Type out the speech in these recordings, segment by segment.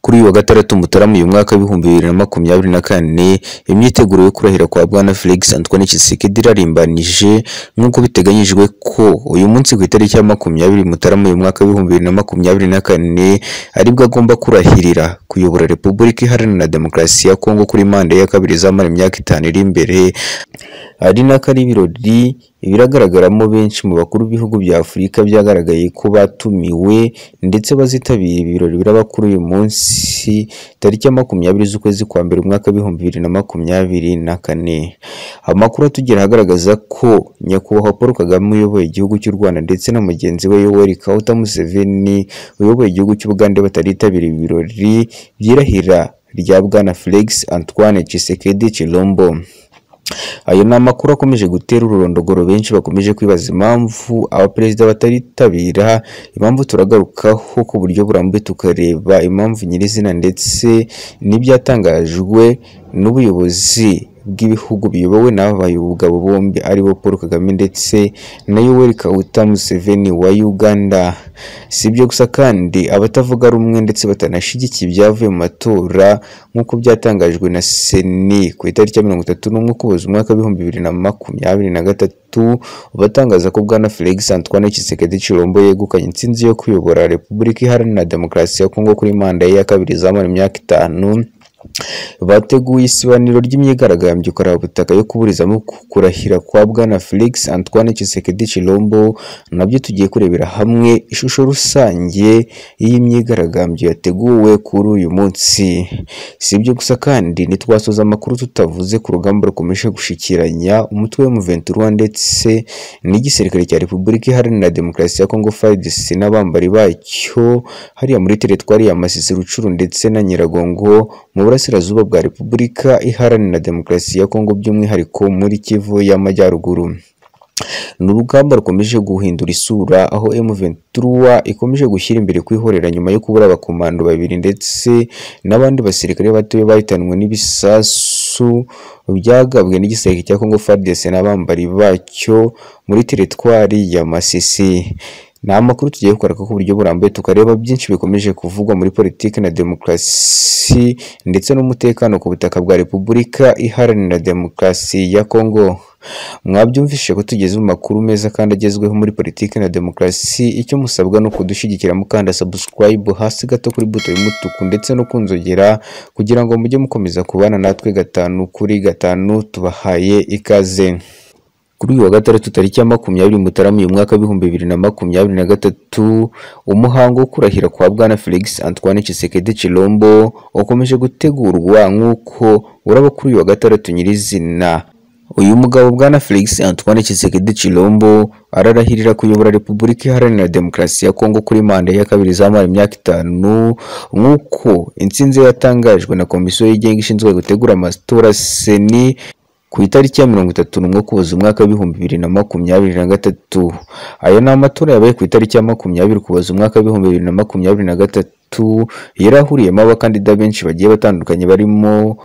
Kuri uyu wa Gatandatu Mutarama uyu mwaka w'ibihumbi bibiri na makumyabiri na kane, imyiteguro yo kurahira kwa Bwana Felix Antoine Tshisekedi irarimbanije nk'uko biteganyijwe ko uyu munsi ku itariki ya makumyabiri Mutarama uyu mwaka w'ibihumbi bibiri na makumyabiri na kane aribwo agomba kurahirira kuyobora Repubulika Iharanira Demokarasi ya Kongo kuri manda ya kabiri izamara imyaka itanu iri imbere ari nako ari ibirori biragaragaramo benshi mu bakuru b'ibihugu bya Afurika byagaragaye ko batumiwe ndetse bazitabira ibi birori biraba kuri uyu munsi tariki ya makumyabiri z'ukwezi kwa mbere umwaka w'ibihumbi bibiri na makumyabiri na kane. Amakuru atugera agaragaza ko nyakubahwa Paul Kagame uyoboye igihugu cy'u Rwanda ndetse na mugenzi we Yoweri Kaguta Museveni uyoboye igihugu cy'Ubugande bataritabira ibi birori byirahira rya Bwana Felix Antoine Tshisekedi Chilombo. Ayo ni amakuru akomeje gutera ururondogoro benshi bakomeje kwibaza impamvu abaperezida bataritabira, impamvu turagarukaho ku buryo burambuye tukareba impamvu nyirizina ndetse n'ibyatangajwe n'ubuyobozi bw'ibihugu biyobowe n'aba bayobogabo bombi aribo Paul Kagame ndetse na Yoweri Kaguta Museveni wa Uganda. Si ibyo gusa kandi abatavuga rumwe ndetse batanashyigikiye ibyavuye mu matora nk'uko byatangajwe na Seni ku itariki ya mirongo itatu n'umwe Ukuboza umwaka w'ibihumbi bibiri na makumyabiri na gatatu batangaza ko Bwana Felix Antoine Tshisekedi Chilombo yegukanye intsinzi yo kuyobora Repubulika Iharanira Demokarasi ya Kongo kuri manda ye ya kabiri izamara imyaka itanu bateguye isibaniro ry'imyigaragambyo karabutaka yo kuburizamo kurahira kwa Bwana Felix Antoine Tshisekedi Chilombo nabyo tugiye kurebera hamwe ishusho rusange y'imyigaragambyo yateguwe kuri uyu munsi si ibyo gusa kandi ntitwasoza amakuru tutavuze ku rugamba rukomeje gushikiranya umutwe w'umuventura ndetse n'igisirikare cya Repubulika Iharanira Demokarasi ya Kongo FARDC n'abambari bacyo hariya muri teritwari ya Masisi Rucuru ndetse na Nyiragongo mu burasirazuba bwa Repubulika Iharanira Demokarasi ya Kongo by'umwihariko muri Kivu y'Amajyaruguru. Ni urugamba rukomeje guhindura isura aho M23 ikomeje gushyira imbere kwihorera nyuma yo kubura abakomando babiri ndetse n'abandi basirikare batoya bahitanwe n'ibisasu byagabwe n'igisirikare cya Kongo FARDC n'abambari bacyo muri teritwari ya Masisi. Ni amakuru tugiye kugaragaza ku buryo burambuye tukareba byinshi bikomeje kuvugwa muri politiki na demokarasi ndetse n'umutekano ku butaka bwa Repubulika Iharanira Demokarasi ya Kongo. Mwabyumvise ko tugeze mu makuru meza kandi agezweho muri politiki na demokarasi, icyo musabwa ni ukudushyigikira mukanda subscribe hasi gato kuri buto y'umutuku ndetse no kunzogera kugira ngo mujye mukomeza kubana natwe gatanu kuri gatanu tubahaye ikaze. kuri uyu wa gatandatu tariki ya makumyabiri Mutarama uyu mwaka w'ibihumbi bibiri na makumyabiri na gatatu umuhango wo kurahira kwa Bwana Felix Antoine Tshisekedi Chilombo ukomeje gutegurwa nk'uko uraba kuri uyu wa gatandatu nyirizina uyu mugabo Bwana Felix Antoine Tshisekedi Chilombo ararahirira kuyobora Repubulika Iharanira Demokarasi ya Kongo kuri manda ya kabiri izamara imyaka itanu nk'uko intsinzi yatangajwe na Komisiyo y'igenga ishinzwe gutegura amatora Seni ku itariki ya mirongo itatu n'umwe Ukuboza umwaka w'ibihumbi bibiri na makumyabiri na gatatu ayo ni amatora yabaye ku itariki ya makumyabiri Ukuboza umwaka w'ibihumbi bibiri na makumyabiri na gatatu yari ahuriyemo abakandida benshi bagiye batandukanye barimo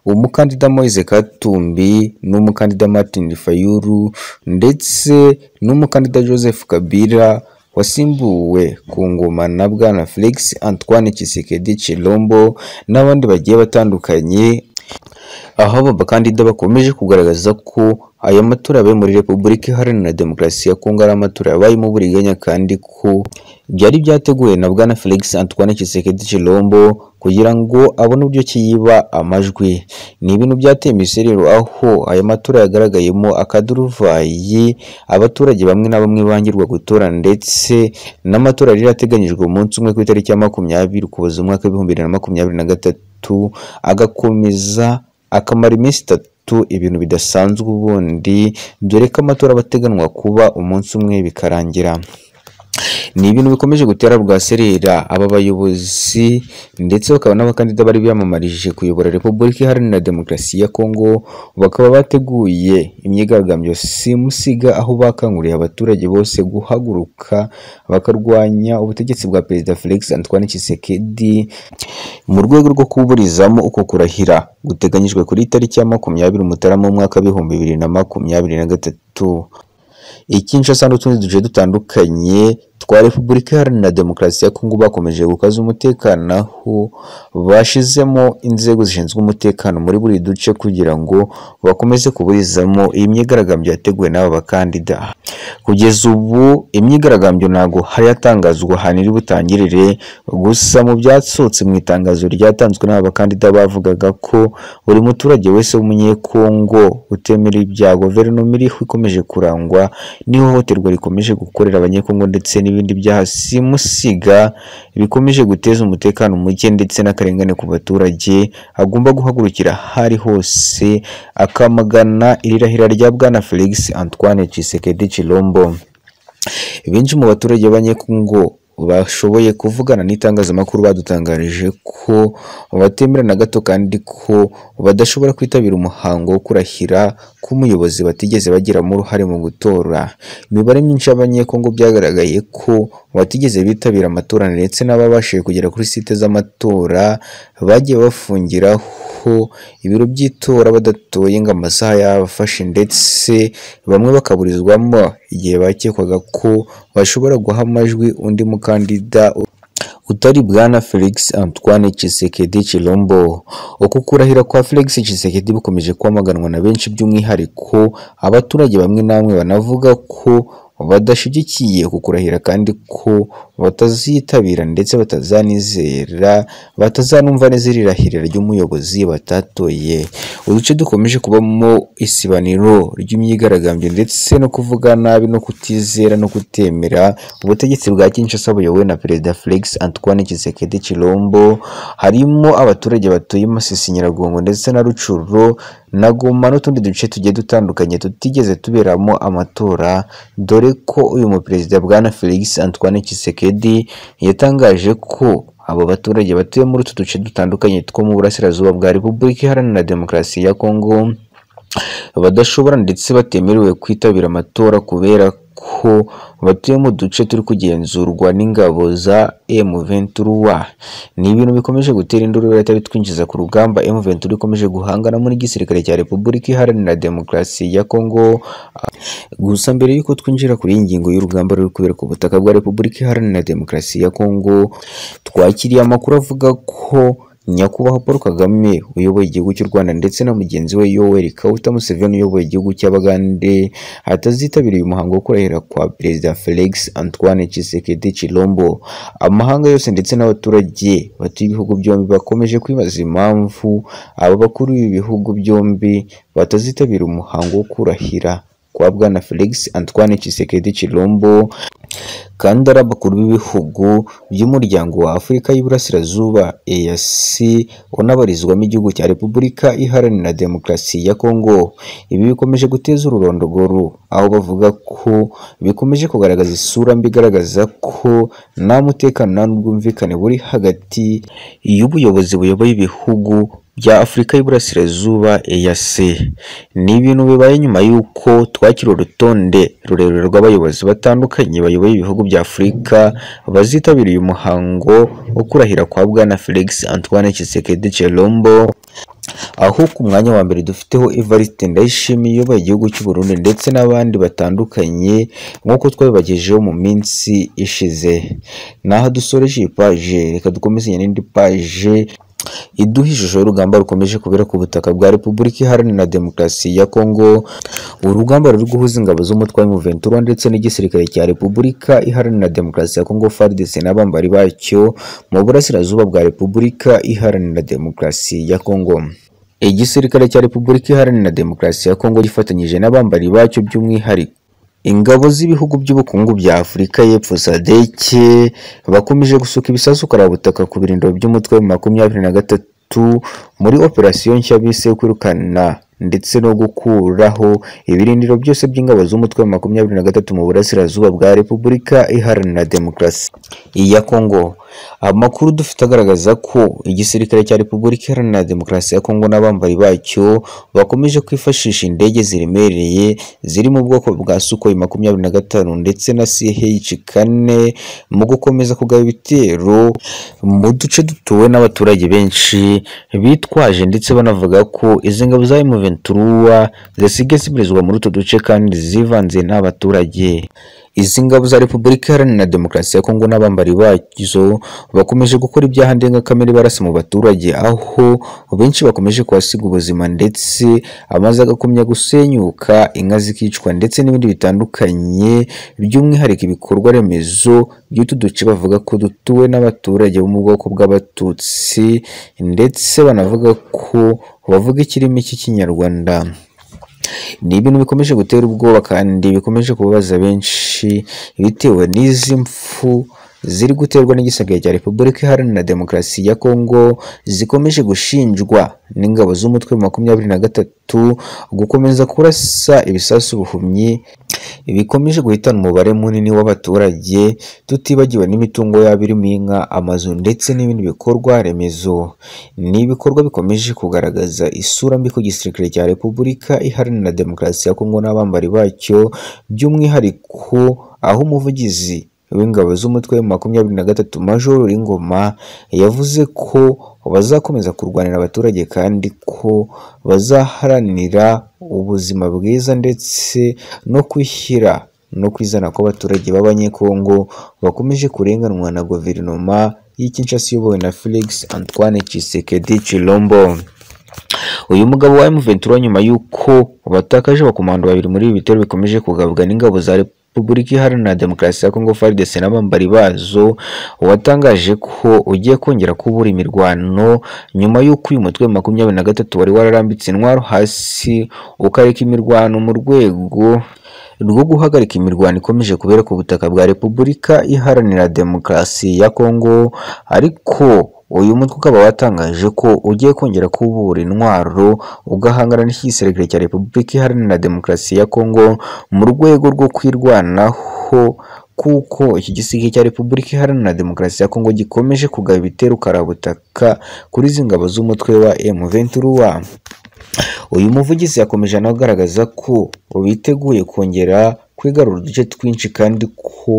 umukandida Moise Katumbi n'umukandida Martin Fayulu ndetse n'umukandida Joseph Kabila wasimbuwe ku ngoma na Bwana Felix Antoine Tshisekedi Chilombo n'abandi bagiye batandukanye aho aba bakandida bakomeje kugaragaza ko aya matora yabaye muri Repubulika Iharanira Demokarasi ya Kongo ari amatora yabayemo uburiganya kandi ko byari byateguwe na Bwana Felix Antoine Tshisekedi Chilombo kugira ngo abone uburyo ki yiba amajwi ni ibintu byateye imiserero aho aya matora yagaragayemo akaduruvayi abaturage bamwe na bamwe bangirwa gutora ndetse n'amatora yari ateganyijwe umunsi umwe ku itariki ya makumyabiri Ukuboza umwaka w'ibihumbi bibiri na makumyabiri na gatatu agakomeza akamara iminsi itatu ibintu bidasanzwe ubundi dore ko amatora aba ateganywa kuba umunsi umwe bikarangira ni ibintu bikomeje gutera bwaserera aba bayobozi ndetse bakaba n'abakandida bari biyamamarije kuyobora Repubulika Iharanira Demokarasi ya Kongo bakaba bateguye imyigaragambyo simusiga aho bakanguriye abaturage bose guhaguruka bakarwanya ubutegetsi bwa Perezida Felix Antoine Tshisekedi mu rwego rwo kuburizamo uko kurahira guteganyijwe kuri tariki ya makumyabiri Mutarama umwaka w'ibihumbi bibiri na makumyabiri na gatatu ikinshasa n'utundi duce dutandukanye twa Repubulika Iharanira Demokarasi ya Kongo bakomeje gukaza umutekano aho bashyizemo inzego zishinzwe umutekano muri buri duce kugira ngo bakomeze kuburizamo iyi myigaragambyo yateguwe n'aba bakandida kugeza ubu imyigaragambyo ntabwo hari hatangazwa ahantu iri butangirire gusa mu byasohotse mu itangazo ryatanzwe n'aba bakandida bavugaga ko buri muturage wese w'umunyekongo utemera ibya guverinoma iriho ikomeje kurangwa n'ihohoterwa rikomeje gukorera abanyekongo ndetse n'ibindi byaha simusiga bikomeje guteza umutekano muke ndetse n'akarengane ku baturage agomba guhagurukira aho ari hose akamagana irirahira rya bwana Felix Antoine Tshisekedi Chilombo benshi mu baturage b'abanyekongo bashoboye kuvugana n'itangazamakuru badutangarije ko batemera na gato kandi ko badashobora kwitabira umuhango wo kurahira k'umuyobozi batigeze bagiramo uruhare mu gutora imibare myinshi y'abanyekongo byagaragaye ko batigeze bitabira amatora ndetse n'ababashije kugera kuri site z'amatora bagiye bafungiraho ibiro by'itora badatoye ngo amasaha yabafashe ndetse bamwe bakaburizwamo igihe bakekwaga ko bashobora guha amajwi undi mukandida utari bwana Felix Antoine Tshisekedi Chilombo uku kurahira kwa Felix Tshisekedi bukomeje kwamaganwa na benshi by'umwihariko abaturage bamwe namwe banavuga ko badashyigikiye kukurahira kandi ko batazitabira ndetse batazanizera batazanumva neza irirahirira ry'umuyobozi batatoye uduce dukomeje kubamo isibaniro ry'imyigaragambyo ndetse no kuvuga nabi no kutizera no kutemera ubutegetsi bwa Kinshasa buyobowe na perezida Felix Antoine Tshisekedi Chilombo harimo abaturage batuye i Masisi Nyiragongo ndetse na Rucuro na Goma n'utundi duce tugiye dutandukanye tutigeze tuberamo amatora dore ko uyu muperezida bwana Felix Antoine Tshisekedi yatangaje ko abo baturage batuye muri utu duce dutandukanye two mu burasirazuba bwa Repubulika Iharanira Demokarasi ya Kongo badashobora ndetse batemerewe kwitabira amatora kubera ko batuye mu duce turi kugenzurwa n'ingabo za M23 ni ibintu bikomeje gutera induru leta bitwinjiza ku rugamba M23 ikomeje guhangana muri gisirikare cya Repubulika Iharanira Demokarasi ya Kongo gusa mbere yuko twinjira kuri iyi ngingo y'urugamba ruri kubera ku butaka bwa Repubulika Iharanira Demokarasi ya Kongo twakiriye amakuru avuga ko nyakubahwa Paul Kagame uyoboye igihugu cy'u Rwanda ndetse na mugenzi we Yoweri Kaguta Museveni uyoboye igihugu cy'Abagande atazitabira uyu muhango wo kurahira kwa Perezida Felix Antoine Tshisekedi Chilombo amahanga yose ndetse n'abaturage batuye ibihugu byombi bakomeje kwibaza impamvu aba bakuru b'ibihugu byombi batazitabira umuhango wo kurahira kwa bwana Felix Antoine Tshisekedi Chilombo kandi ari abakuru b'ibihugu by'umuryango wa Afurika y'Iburasirazuba EAC unabarizwamo igihugu cya Repubulika Iharanira Demokarasi ya Kongo ibi bikomeje guteza ururondogoro aho bavuga ko bikomeje kugaragaza isura mbi igaragaza ko nta mutekano nta n'ubwumvikane buri hagati y'ubuyobozi buyoboye ibihugu bya Afurika y'Iburasirazuba EAC ni ibintu bibaye nyuma y'uko twakira urutonde rurerure rw'abayobozi batandukanye bayoboye ibihugu bya Afurika bazitabira uyu muhango wo kurahira kwa Bwana Felix Antoine Tshisekedi Chilombo aho ku mwanya wa mbere dufiteho Evariste Ndayishimiye uyoboye igihugu cy'u Burundi ndetse n'abandi batandukanye nk'uko twabibagejeho mu minsi ishize naho dusoreje iyi paje reka dukomezanye n'indi paje iduha ishusho y'urugamba rukomeje kubera ku butaka bwa Repubulika Iharanira Demokarasi ya Kongo urugamba ruri guhuza ingabo z'umutwe wa M23 ndetse n'igisirikare cya Repubulika Iharanira Demokarasi ya Kongo FARDC n'abambari bacyo mu burasirazuba bwa Repubulika Iharanira Demokarasi ya Kongo igisirikare cya Repubulika Iharanira Demokarasi ya Kongo gifatanyije n'abambari bacyo by'umwihariko ingabo z'ibihugu by'ubukungu bya Afurika y'Epfo SADC bakomeje gusuka ibisasu karabutaka ku birindiro by'umutwe wa makumyabiri na gatatu muri operasiyo nshya bise kwirukana ndetse no gukuraho ibirindiro byose by'ingabo z'umutwe wa makumyabiri na gatatu mu burasirazuba bwa Repubulika Iharanira Demokarasi ya Kongo amakuru dufite agaragaza ko igisirikare cya Repubulika Iharanira Demokarasi ya Kongo n'abambari bacyo bakomeje kwifashisha indege ziremereye ziri mu bwoko bwa Sukhoi makumyabiri na gatanu ndetse na CH kane mu gukomeza kugaba ibitero mu duce dutuwe n'abaturage benshi bitwaje ndetse banavuga ko izi ngabo za M23 zisigaye zibarizwa muri utu duce kandi zivanze n'abaturage izi ngabo za repubulika iharanira demokarasi ya kongo n'abambari bazo bakomeje gukora ibyaha ndengakamere barasa mu baturage aho benshi bakomeje kuhasiga ubuzima ndetse amazu agakomya gusenyuka inka zikicwa ndetse n'ibindi bitandukanye by'umwihariko ibikorwa remezo by'utu duce bavuga ko dutuwe n'abaturage bo mu bwoko bw'abatutsi ndetse banavuga ko bavuga ikirimi cy'ikinyarwanda ni ibintu bikomeje gutera ubwoba kandi bikomeje kubabaza benshi bitewe n'izi mpfu ziri guterwa n'igisagara cya repubulika iharanira demokarasi ya kongo zikomeje gushinjwa n'ingabo z'umutwe wa makumyabiri na gatatu gukomeza kurasa ibisasu ubuhumyi bikomeje guhitana umubare munini w'abaturage tutibagiwe n'imitungo yabo irimo inka amazu ndetse n'ibindi bikorwa remezo ni ibikorwa bikomeje kugaragaza isura mbi ku gisirikare cya repubulika iharanira demokarasi ya kongo n'abambari bacyo by'umwihariko aho umuvugizi w'ingabo z'umutwe wa makumyabiri na gatatu majoro Ingoma yavuze ko bazakomeza kurwanira abaturage kandi ko bazaharanira ubuzima bwiza ndetse no kwishyira no kwizana kw'abaturage b'abanyekongo bakomeje kurenganwa na guverinoma y'ikinshasi iyobowe na Felix Antoine Tshisekedi Chilombo uyu mugabo wa M23 nyuma y'uko batakaje abakomando babiri muri ibi bitero bikomeje kugabwa n'ingabo za Rep- Repubulika Iharanira Demokarasi ya Kongo FARDC n'abambari bazo watangaje ko ugiye kongera kubura imirwano nyuma y'uko uyu mutwe wa makumyabiri na gatatu wari wararambitse intwaro hasi ukareka imirwano mu rwego rwo guhagarika imirwano ikomeje kubera ku butaka bwa Repubulika Iharanira Demokarasi ya Kongo ariko uyu mutwe ukaba watangaje ko ugiye kongera kubura intwaro ugahangana n'igisirikare cya repubulika iharanira demokarasi ya kongo mu rwego rwo kwirwanaho kuko iki gisirikare cya repubulika iharanira demokarasi ya kongo gikomeje kugaba ibitero karabutaka kuri izi ngabo z'umutwe wa M23 uyu muvugizi yakomeje anagaragaza ko biteguye kongera kwigarura uduce twinshi kandi ko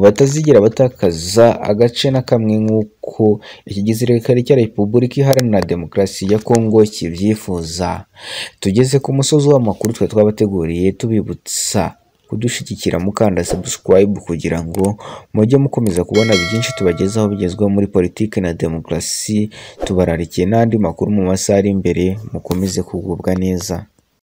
batazigera batakaza agace na kamwe nk'uko iki gisirikare cya repubulika iharanira demokarasi ya kongo kibyifuza tugeze ku musozi w'amakuru twe twabateguriye tubibutsa kudushyigikira mukanda subscribe kugira ngo mujye mukomeza kubona byinshi tubagezaho bigezweho muri politiki na demokarasi tubararikiye n'andi makuru mu masaha ari imbere mukomeze kugubwa neza